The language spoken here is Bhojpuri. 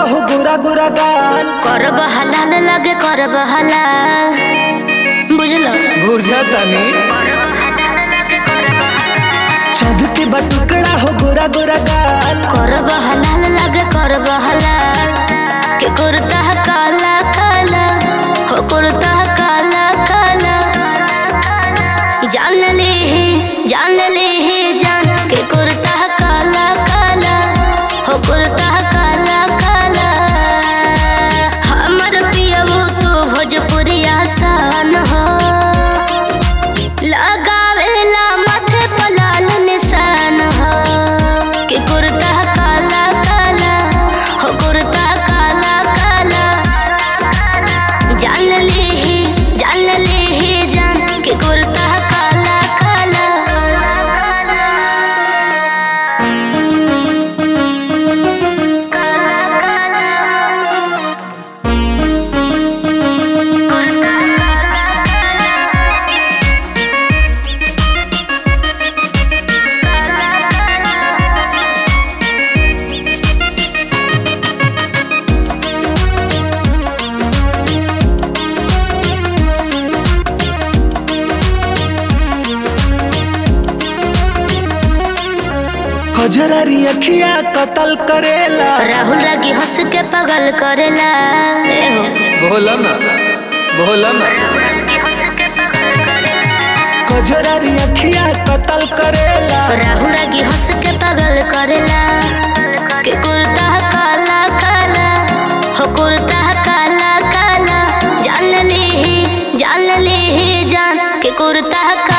हो गोरा गोरा गाल करब हलाल लगे करब हलाल बुझलो बुझतनी चाँद के बटुकड़ा हो गोरा गोरा गाल करब हलाल लगे करब हलाल के कुर्ता काला काला हो कुर्ता काला काला जान ले ही जान ले ही जान के कुर्ता काला काला हो कुर्ता काला काला हमर पियबू तू भोजपुरिया सन हो लगावेला माथे पर लाल निशान हो कि कुर्ता काला काला हो कुर्ता काला काला जान ले ही जान ले ही जान कि कुर्ता काला काला कजरारी अखिया कतल करेला राहुल रागी हंस के पगल करेला ए हो बोला ना बोला ना कजरारी अखिया कतल करेला राहुल रागी हंस के पगल करेला के कुर्ता काला काला हो कुर्ता काला काला जान ले ही जान ले ही जान के कुर्ता